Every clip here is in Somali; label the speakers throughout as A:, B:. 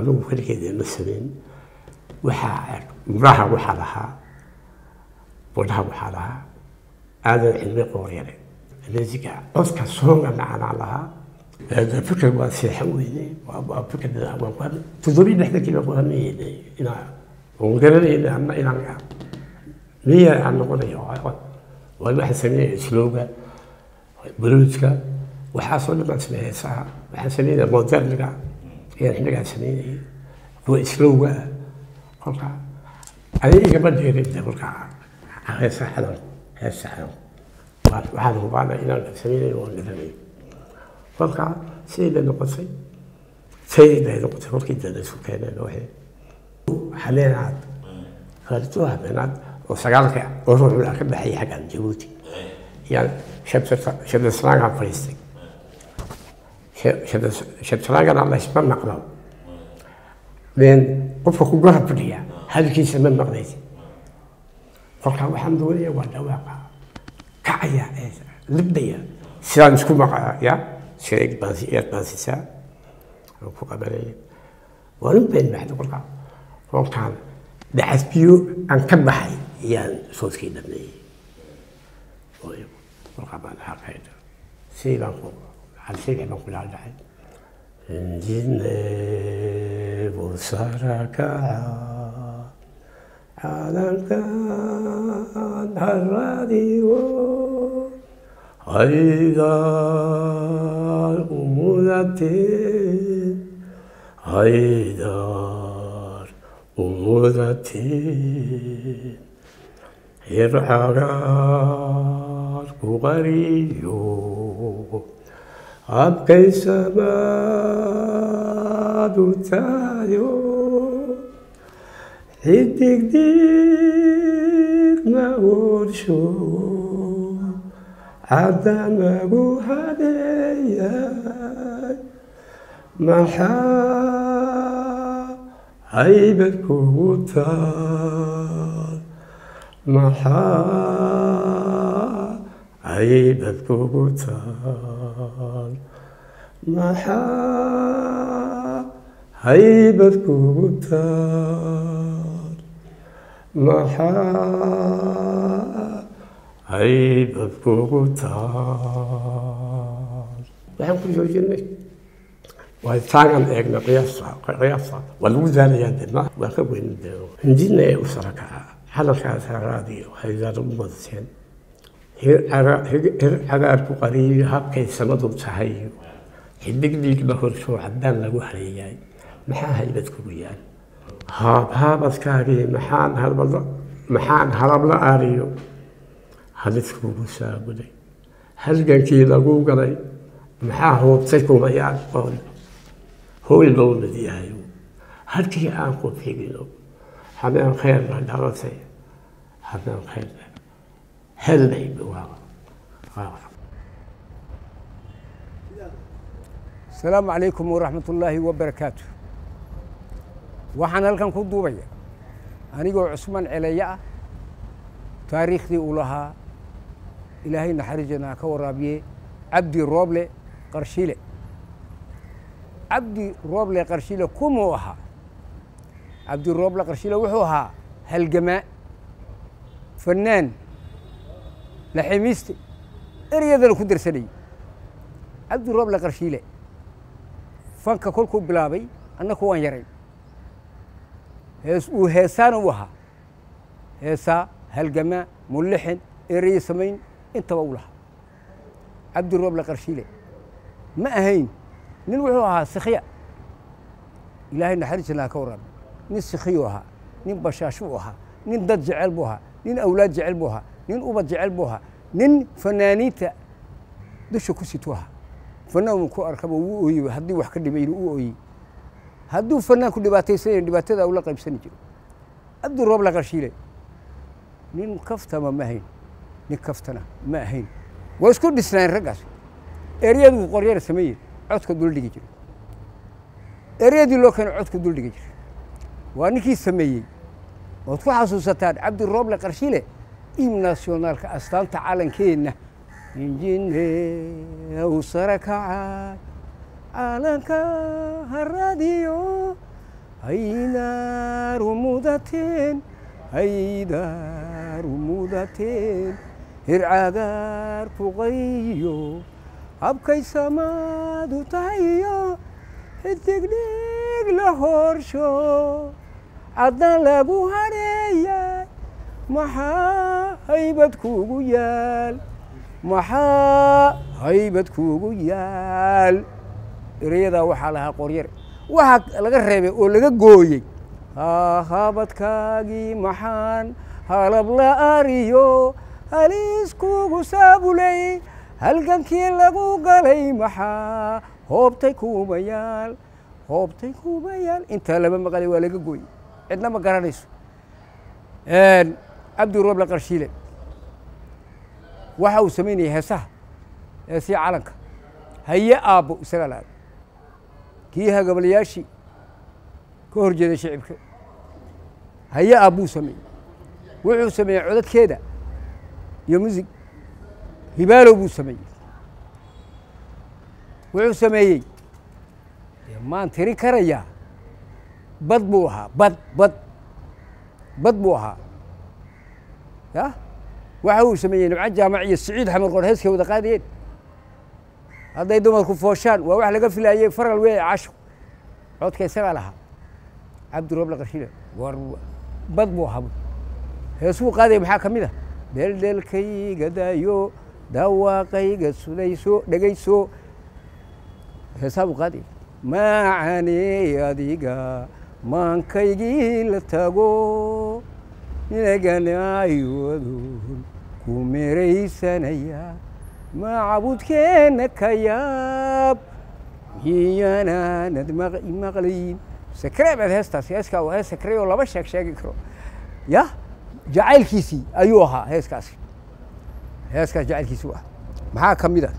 A: anugu keligeeda ma samayn waxaa muraha waxaa lahaa wadhaha waxaa lahaa aadan cilmi qooryare musiga codka soonga macanaa lahaa fikir waa seexan weyne waa fikir toddobii dhexdankii baan ku hamayeyne inaa oon garanayna ama inaan miya aan noqonayo waa waxaan sameynaya slowga buluudka waxaasoo dhan baan sameeya heesaha waxaan sameynaya moderniga ayaan xilligaa sameynayay kuwa slowga ah kolka adiga igama dheerin de kolka heesa xadan heesa xadan waxaan hubaana inaan sameynayo oon garanayo kolka siday bay noqotay sayday bay noqotay kolkii dada isku keeneen waxay habeenaad faalito habeenaad oo sagaalka oo ruuxula ka baxayay xaggan jabuuti yaan shabdasraangaan fadhiistay shabdasraangana laysma maqlo been qofka ku garab fadhiya hadalkiisa ma maqlaysa kolkaa waxaan doonaya waa dhawaaqa kacaya libdaya sidaan isku maqaa ya sheeg baan eed baan sisaa aan ku qabanaya waan u been baxda kolkaa kolkaan dacas biyo aan ka baxay ayaan soodkii dhameeyey kolkaa baan xaqayda sidii baan ku halsheegay baan kula dhacay injine busarakaca calankan haradiyo haydar umudateen haydar umudateen hircagar ku qariyo abkay samaadu taayo xidigdig ma orsho caddanagu hadeeyay maxaa haybad kugu taal maxaa haybad kugu taal maxaa haybad kugu taal maxaa haybad kugu taal waxaan ku soo jirnay waa taagan eegna qiyaasta qiyaasta waa lagu daalayaa de ma waa ka weyn de hindina ee u sarakaca hadalkaas haraadiyo haydaan u madateen hir cagaar ku qariyo habkay samadu tahay xidig dhiigba horshoo caddaan lagu hareeyay maxaa haybad kugu yaal haab haabadkaagii maxaan halbada maxaan halabla aariyo hadiskuugu saabuday halgankii lagu galay maxaa hoobtay kumayaan qool hooy loo mid yahay halkii aan ku figino habeen khayrna dhalatay habeen khayrna helnay
B: asalaamu calaykum waraxmat ullaahi wabarakaatu waxaan halkan ku duubaya anigoo cusmaan celeeye ah taariikhdii uu lahaa ilaahay naxariisteena ha ka waraabiye cabdi rooble qarshile cabdi rooble qarshile kumuu ahaa cabdi rooble qarshile wuxuu ahaa halgamaa fanaan laximiiste eryadana ku darsanayay cabdi rooble qarshiile fanka kolkuu bilaabay annaku waan yaray hees uu heesaana u ahaa heesaa halgamaa mullixin ereye samayn intaba u lahaa cabdi rooble qarshiile ma ahayn nin wuxuu ahaa sikhiya ilaahay naxariisana ha ka waraabi nin sikhiyuu ahaa nin bashaashuu ahaa nin dad jecel buu ahaa nin awlaad jecel buu ahaa nin ubad jecel buu ahaa nin fanaaniinta dusha ku situu ahaa fanaan ku arkaba wuu ooyey haddii wax ka dhimayna uu ooyey hadduu fanaan ku dhibaataysanayn dhibaatada ula qaybsani jiro cabdi rooble qarshiile nin kaftama ma ahayn nin kaftana ma ahayn waa isku dhisnaayeen raggaas eryaduu qoryara sameeyey codka duldhigi jiray eryadii loo keenay codka duldhigi jiray waa ninkii sameeyey ood ku xasuusataan cabdi rooble qarshiile im nationaalka astaanta calankeenna injinew sare kaca calanka haradiyo haydaaru mudateen haydaaru mudateen hircagaar fuqayo habkay samaadu tahayo xidigdhig la horsho caddan lagu hareeyay maxaa haybad kuugu yaal maxaa haybad kuugu yaal erayadaa waxaa lahaa qoryare waxaa laga reebay oo laga gooyey habadkaagii maxaan halab la ariyo halis kuugu saabulay halgankii lagu galay maxaa hoobtay kuumayaal hoobtay kuumayaal intaa lama maqalay waa laga gooyey cidna ma garanayso cabdirooble qarshiile waxa uu samaynayay heesaha heesii calanka haye aabbo isagaa la kii hagabalayaashii ka hor jeeday shicibka haye aabbuu sameeyey wuxuu sameeyey codadkeeda iyo musig hibaalow buu sameeyey wuxuu sameeyey maan tirin karayaa bad buu ahaa bad bad bad buu ahaa ya waxa uu sameeyey nimco jaamac iyo siciid xamar qoor heeskay wada qaadayeen hadday dumarku fooshaan waa wax laga filaayey faral weeye casho codka isagaa lahaa cabdirooble qarshiile war bad buu ahaa heesuu qaadaya maxaa ka mid ah dheeldheelkayga daayo dawaaqayga sudayso dhegayso heesaa buu qaadaya macaney adiga maankaygii la tago ninaganaayoodun ku meraysanaya macabudkeenna ka yaab miyanaanad maqlayin sakre baad heestaas heeskaa waa hees sakre oo lama sheeg sheegi karo ya jacaylkiisii ayuu ahaa heeskaasi heeskaas jacaylkiisii u ah maxaa ka mid a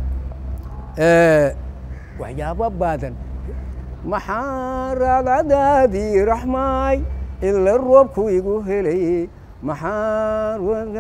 B: waxyaabo badan maxaa raagadaadii raxmaay ila roobku igu helay maxaa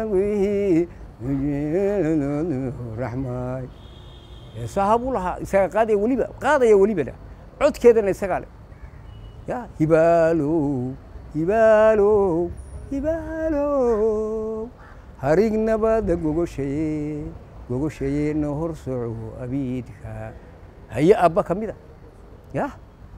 B: raxmaay heesaha buu lahaa isaga qaadaya weliba qaadaya welibana codkeedana isagaa le ya hibaalow hibaalow hibaalow harig nabada gogoshaye gogoshaye na hor soco abiidka haye abba ka mid a ya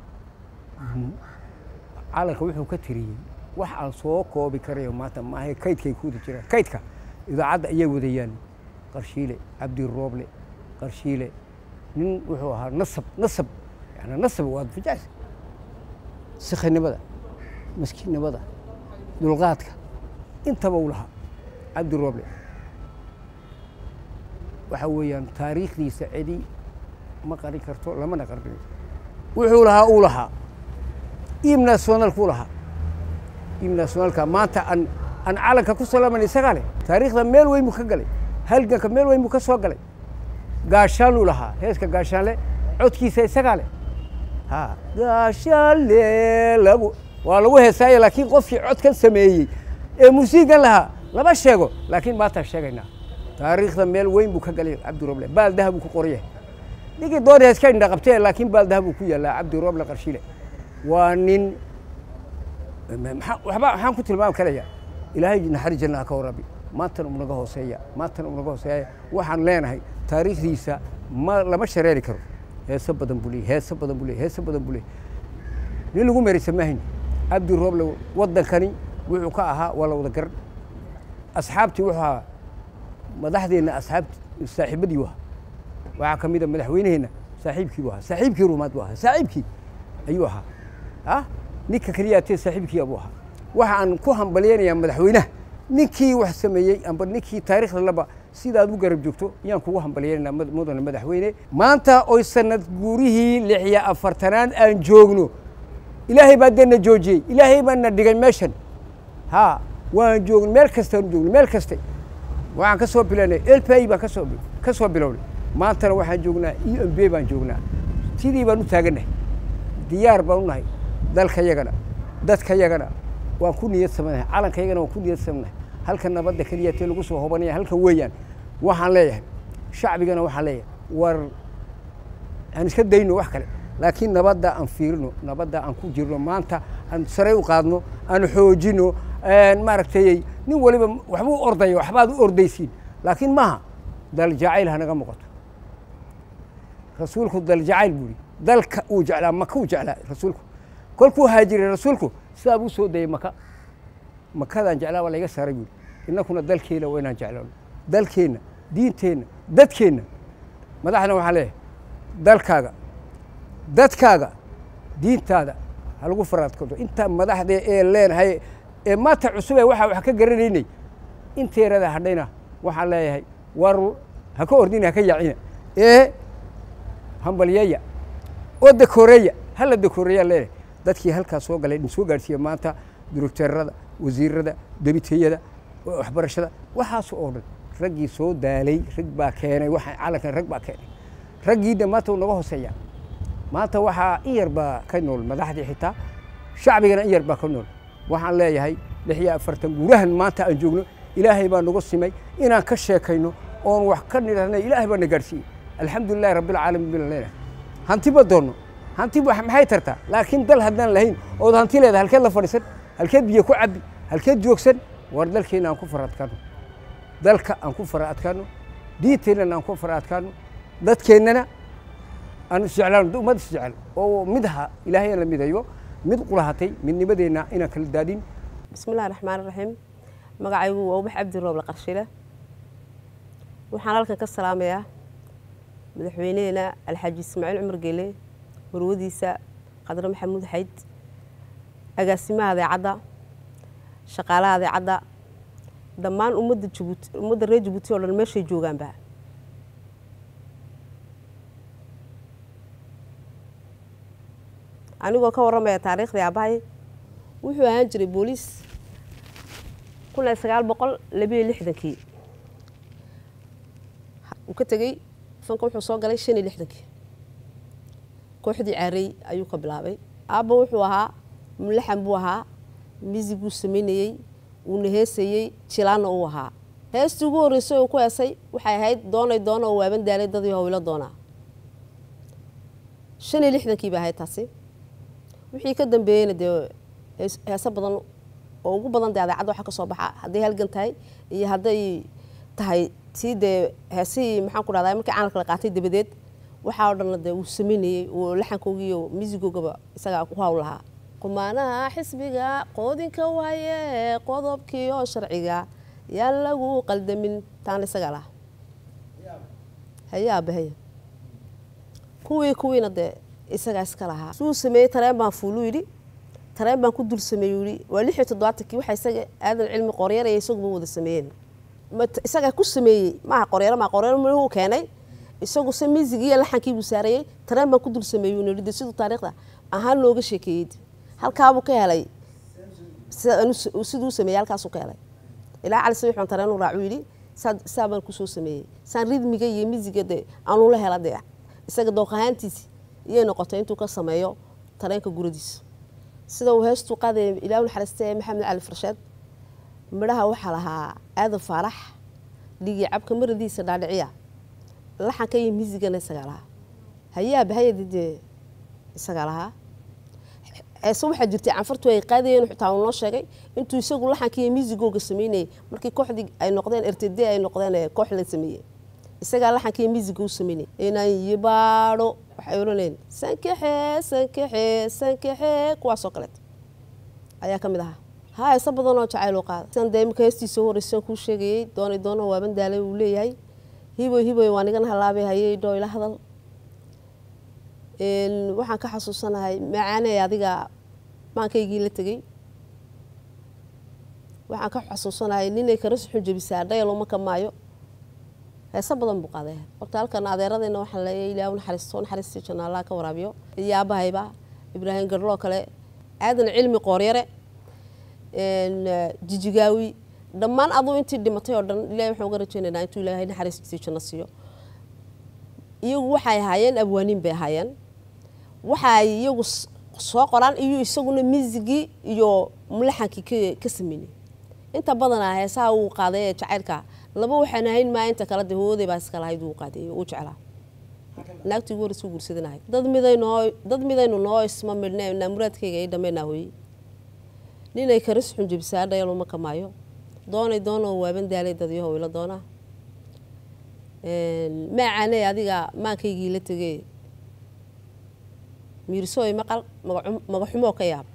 B: calanka wuxuu ka tiriyey wax aan soo koobi karayo maanta maaha kaydkay ku wada jiraan kaydka idaacadda ayay wadayaan qarshiile cabdirooble qarshiile nin wuxuu ahaa nasab nasab yani nasab waad fijaas sikhinimada maskiinnimada dulqaadka intaba u lahaa cabdirooble waxa weeyaan taariikhdiisa cidi ma qarin karto lamana qarbinayo wuxuu lahaa uu lahaa iim nationalkuu lahaa iim nationalka maanta aan aan calanka ku salaman isagaa leh taariikhda meel weyn buu ka galay halganka meel weyn buu ka soo galay gaashaanuu lahaa heeska gaashaanle codkiisa isagaa leh ha gaashaanle lagu waa lagu heesaaye laakiin qofkii codkan sameeyey ee musiigan lahaa lama sheego laakiin maantaan sheegaynaa taariikhda meel weyn buu ka galay cabdiroble baaldaha buu ku qoryahay ninkii doon heeska indha qabtee laakiin baaldaha buu ku yaallaa cabdiroble qarshile waa nin waxba waxaan ku tilmaami karayaa ilaahay naxari janna ha ka warabi maantana unaga hooseeya maantana unaga hooseeya waxaan leenahay taariikhdiisa ma lama shareeri karo heeso badan buu leeyay heeso badan buu leeyay heeso badan buu leeyay nin lagu meraysa maahayn cabdi rooble waddankani wuxuu ka ahaa waa la wada garan asxaabtii wuxuu ahaa madaxdeenna asxaabti saaxiibadii waa waxaa ka mid a madaxweyneheenna saaxiibkii buu ahaa saaxiibkii rumaad buu ahaa saaxiibkii ayuu ahaa ah ninka keliya atee saaxiibkii buu ahaa waxa aan ku hambalyaynayaa madaxweynaha ninkii wax sameeyey amba ninkii taariikhda laba sidaad u garab joogto ayaan kugu hambalyaynaynaa mudane madaxweyne maanta oy sanad guurihii lix iyo afartanaad aan joogno ilaahay baa dee na joojiyey ilaahay baa na dhigay meeshan ha waan joogn meel kastaan joogno meel kaste waxaan ka soo bilawnay lpi baan kasoo ka soo bilownay maantana waxaan joognaa e m b baan joognaa sidii baan u taagannahay diyaar baan u nahay dalka yagana dadka yagana waan ku niyad samanahay calanka yagana waan ku niyad samanahay halka nabadda keliya tee lagu soo hobanaya halkan weeyaan waxaan leeyahay shacbigana waxaan leeyahay war aan iska dayno wax kale laakiin nabadda aan fiirino nabadda aan ku jirno maanta aan saray u qaadno aan xoojino maaragtay nin waliba waxbuu ordaya waxbaad u ordaysiin laakiin maaha dal jacayl hanaga muuqato rasuulku dal jacayl buu yihi dalka uu jeclaa maka uu jeclaa rasuulku kolkuu haajiray rasuulku sidaa buu soo dayay maka makadaan jeclaa waa layga saaray buuri innakuna dalkeena waa inaan jeclaano dalkeenna diinteenna dadkeenna madaxna waxaan leeyahay dalkaaga dadkaaga diintaada ha lagu faraadkado intaa madaxda ee leenahay ee maanta cusub ee waxaa wax ka garanaynay inteerada hadhayna waxaan leeyahay war ha ka ordina ha ka yaacina ee hambalyeeya oo dakooreeya hala dakooreeyaan leenahay dadkii halkaas soo galay idin soo gaadhsiiya maanta directeerada wasiirada debiteyada waxbarashada waxaas oo dhan raggii soo daalay rag baa keenay waxaan calankan rag baa keenay raggiina maanta uu naga hooseeya maanta waxaa in yar baa ka nool madaxdii xitaa shacbigana in yar baa ka nool waxaan leeyahay lix iyo afartan guurahan maanta aan joogno ilaahay baa nagu simay inaan ka sheekayno oon wax ka nidhahnay ilaahay baa na gaadhsiiyey alxamdulilahi rabbilcaalamiin baan leenahay hanti ma doonno hanti maxay tartaa laakiin dal haddaan lahayn ood hanti leedahay halkeed la fadhiisan halkeed biyo ku cabbi halkeed joogsan war dalkeena aan ku fara adkaano dalka aan ku fara adkaano diinteennana aan ku fara adkaano dadkeennana aan isjeclaano ummad isjecel oo midha ilaahay aan la midayo mid qulahatay midnimadeenna inaan kala daadin
C: bismillahi raxmaan raxiim magacaygu waa ubax cabdi rooble qarshile waxaan halkan ka salaamayaa madaxweyneheena alxaaji ismaaciil cumar geele warwadiisa qadre maxamuud xayd agaasimaha adeecadda shaqaalaha adeecadda dhammaan ummadda jabuuti ummadda reer jabuuti oo dhan meeshay joogaanba anigoo ka warramaya taariikhdii aabbahay wuxuu ahaan jiray booliis kun iyo sagaal boqol labiyo lixdankii uu ka tegey fanka wuxuu soo galay shan iyo lixdankii kooxdii caarey ayuu ka bilaabay aabba wuxuu ahaa mulaxan buu ahaa misig buu samaynayey uuna heesayey jilaanna uu ahaa heestii ugu horreysay uu ku heesay waxay ahayd doonay doona oo waaban daalay dadii howlo doonaa shan iyo lixdankii bay ahayd taasi wixii ka dambeeyeyna dee heese badan oo ugu badan dee adeecadda waxa ka soo baxa hadday halgan tahay iyo hadday tahay tii dee heesihii maxaan ku dhahdaa markii caanalka la qaatay dabadeed waxaa oo dhanna dee uu samaynayey uu laxankoogi iyo miisigoogaba isagaa ku hawl lahaa qumaanaha xisbiga qoodinka waaye qodobkii oo sharciga yaan lagu qaldamin taana isagaa laha hayaa bahaya kuwii kuwiina dee isagaa iska lahaa suu sameeyey tareen baan fuulu yidhi tareen baan ku dul sameeyey yidhi waa lix iyo toddobaatankii waxa isaga aadan cilmi qoryaraya isaguba wada sameeyeen isagaa ku sameeyey maaha qoryaro maa qoryaro muxuu keenay isagu se miisigii iyo laxankii buu saarayey tareen baan ku dul sameeyey nidhi de siduu taariikhda ahaan looga sheekeeyey halkaabuu ka helay siduu sameeyey halkaasuu ka helay ilaa cali sabiix baan tareen u raacu yidhi saa baan kusoo sameeyey saan ridmiga iyo miisiga dee aanula hela dee isaga dooq ahaantiisi iyay noqotay intuu ka sameeyo tareenka guradiisa sida uu heestuu qaadaya ilaa naxariista ee maxamed cali farsheed midhaha waxaa lahaa aadan faarax dhigi cabka maradiisa dhaadhiciya laxanka iyo miisigana isagaa lahaa hayaa bahayadi dee isagaa lahaa heese waxaa jirtay canfartu ay qaadayeen xitaa uu noo sheegay intuu isagu laxanka iyo miisigooga sameynayay markii kooxdii ay noqdeen rtd ay noqdeen koox la sameeyey isagaa laxanka iyo miisiga u sameynay inaan yibaadho waxay odhanayeen sankaxe sankaxe sankaxe kuwaasoo kaleeto ayaa ka mid ahaa haa heese badan oo jacayl u qaada sidan dee imika heestiisa horreysaan kuu sheegayey doonay doona waaban daalay uu leeyahay hiboy hiboy waa nigan halaabay hayay dhoo ila hadal waxaan ka xasuusanahay macaaney adiga maankaygii la tegey waxaan ka xasuusanahay ninay karas xun jebisaa dhayal uma ka maayo heese badan buu qaaday horta halkan adeeradayna waxaan leeyahay ilaah naxariisto naxariistii janna allah ka waraabiyo iyo aabahayba ibraahim garloo kale aadan cilmi qooryare jijigaawi dhammaan aduu intii dhimatay oo dhan ilahay waxaan uga rajaynaynaa intuu ilaahay naxariistiisii janno siiyo iyagu waxay ahaayeen abwaaniin bay ahaayeen waxay iyagu soo qoraan iyo isaguna miisigii iyo mulaxankii ka sameynay inta badanaa heesaha uu qaaday ee jacaylka laba waxaan ahayn maa inta kale dee hooyaday baa iska lahayd uu qaaday uu jeclaa naagtii ugu horreysay guursadanahay dad midaynoo dad midaynu noo isma midhne naa muraadkayga ay dhammaynaa hooye ninay karis xun jebisaa dhayal uma kamaayo doonay doonoo waaban daalay dadyahow ila doonaa maacaaney adiga maankaygii la tegee miirsooy maqal magaxumoo ka yaab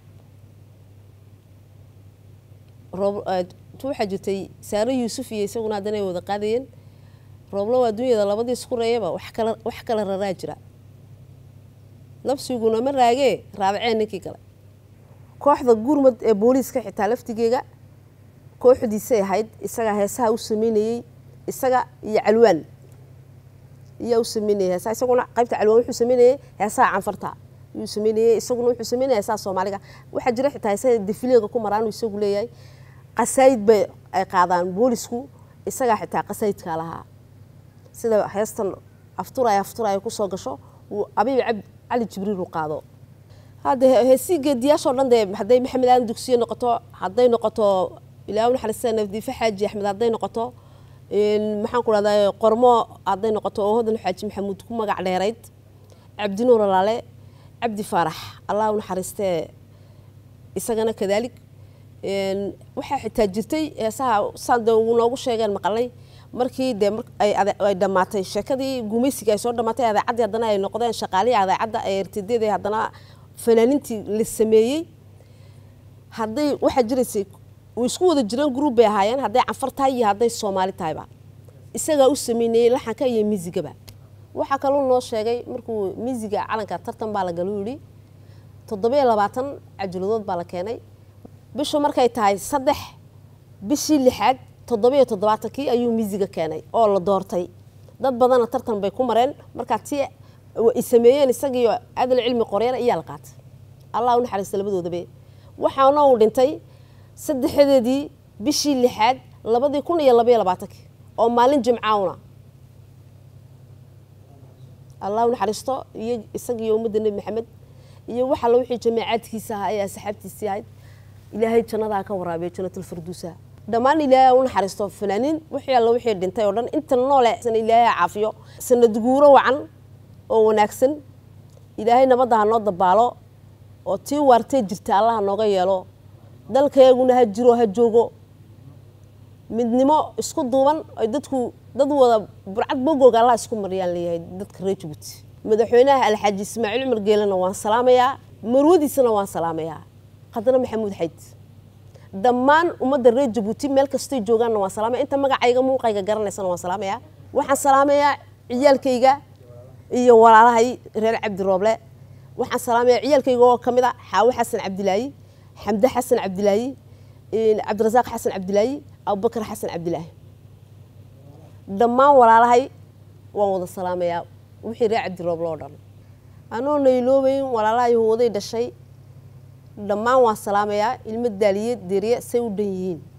C: roob waxaa jirtay saare yuusuf iyo isaguna haddana ay wada qaadayeen rooblow adduunyada labadii isku reeyaba wax kala wax kala raraa jira labsiguna ma raagee raabaceen ninkii kale kooxda gurmad ee booliiska xitaa laftigeega kooxdiisay ahayd isagaa heesaha u sameynayey isaga iyo calwaan iyaa u sameynayay heesaha isaguna qaybta calwaan wuxuu sameynayay heesaha canfarta yuu sameynayay isaguna wuxuu sameynaya heesaha soomaaliga waxaa jira xitaa heesaha defileega ku maraan uu isagu leeyahay qasaayid bay ay qaadaan boolisku isagaa xitaa qasaayidkaa lahaa sida heestan afturaya afturaya kusoo gasho uu abiib cali jibriil u qaado hadda heesii geediyaashoo dhan dee hadday maxamed aadan dugsiye noqoto hadday noqoto ilaa naxariista nafdiife xaaji axmed hadday noqoto maxaan ku rahdaa qormo hadday noqoto oo hodan xaaji maxamuud ku magac dheerayd cabdinuur alaale cabdi faarax allah u naxariistee isagana kadaalik waxaa xitaa jirtay heesaha saan dee ugu noogu sheegeen maqalay markii dee ay dhammaatay sheekadii gumaysiga ay soo dhammaatay adeecaddii haddana ay noqdeen shaqaalihii adeecadda ee ertidada haddana fanaanintii la sameeyey hadday waxaa jiraysay way isku wada jireen gruub bay ahaayeen hadday canfar tahay iyo hadday soomaali tahayba isagaa u sameynayey laxanka iyo miisigaba waxaa kaloo noo sheegay markuu miisiga calanka tartan baa la galu yidhi toddobiyo labaatan cajaladood baa la keenay bishu markay tahay saddex bishii lixaad toddobiyo toddobaatankii ayuu miisiga keenay oo la doortay dad badanna tartan bay ku mareen markaa ti ay sameeyeen isagiiyo adal cilmi qoryana iyaa la qaatay allah u naxariista labadoodabe waxaana uu dhintay saddexdeedii bishii lixaad labadii kun iyo labaiyo labaatankii oo maalin jimcaawna allah u naxariisto iyo isagiiyo ummadda nebi maxamed iyo wax alla wixii jamaacaadkiisa ahaa ee asxaabtiisii ahayd ilaahay jannadaa ka waraabiya janatulfarduusa dhammaan ilaahay u naxariisto fanaaniin wixii alla wixii dhintay oo dhan inta noole ilaahay caafiyo sanad guuro wacan oo wanaagsan ilaahay nabadda ha noo dabaalo oo tii waartee jirta allaha nooga yeelo dalkayguna ha jiro ha joogo midnimo isku duuban ay dadku dad wada burcad bogooga allah isku mariyaan leeyahay dadka reer jabuuti madaxweynaha alxaaji ismaaciil cumar geelena waan salaamayaa marwadiisana waan salaamayaa qadana maxamuud xayd dhammaan ummadda reer jabuuti meel kastay joogaanna waan salaamaya inta magacayga muuqayga garanaysana waan salaamayaa waxaan salaamayaa ciyaalkayga iyo walaalahay reer cabdi rooble waxaan salaamayaa ciyaalkayga oo kamid a xaawo xasan cabdilaayi xamde xasan cabdilaayi cabdirasaaq xasan cabdilaayi abubakar xasan cabdilaahi dhammaan walaalahay waan wada salaamayaa wixii reer cabdi rooble oo dhan anoo nayloobayn walaalahay hooday dhashay dhammaan waan salaamayaa ilmo daaliye deriye say u dhan yihiin